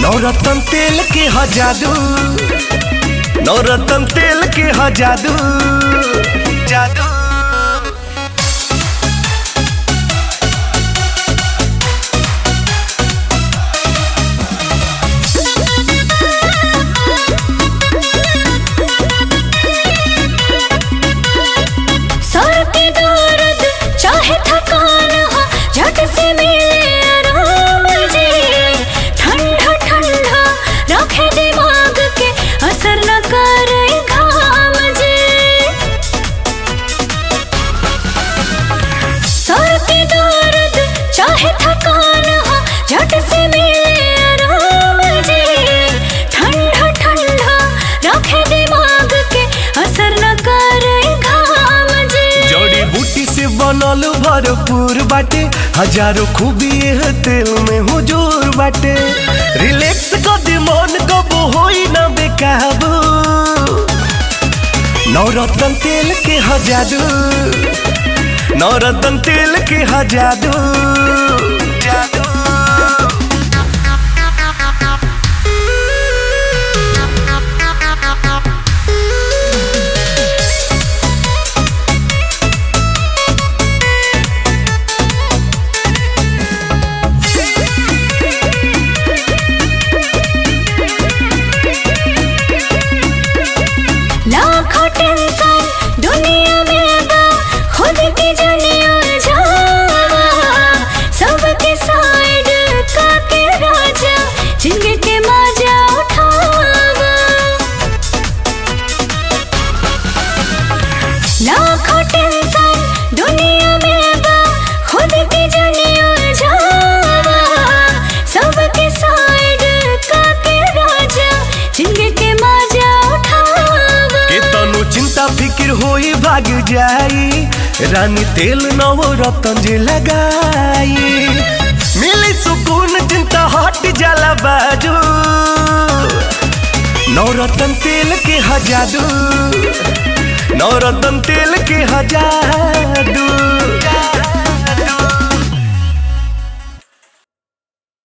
नवरत्न तेल के ह जादू नवरत्न तेल के ह जादू जादू सर के दर्द चाहे थकान हो झट से मिले आराम जी ठंडा ठंडा रखे दिमाग के असर न करे घाम जी सर के दर्द चाहे थकान हो झट से मिले आराम जी ठंडा ठंडा रखे दिमाग के असर न करे घाम जी जड़ी बूटी से बनल भरपूर बाटे हजारों खूबी एह तेल में हुजूर बाटे रिलैक्स कर दे मन कबो होई ना बेकाबू नवरत्न तेल के ह जादू नवरत्न तेल के ह जादू जादू लाखों टेंशन दुनिया में बा खुद की जनिया जावा सबके साइड का के राजा जिंदगी के मजा उठावा लाखों टेंशन दुनिया में बा खुद की जनिया जावा सबके साइड का के राजा जिंदगी के मजा उठावा के तनु चिंता फिक्र होई भाग जाई रानी तेल नवरत्न जे लगाई मिली सुकून चिंता हट जाला बाजू नवरत्न तेल के ह जादू नवरत्न तेल के ह जादू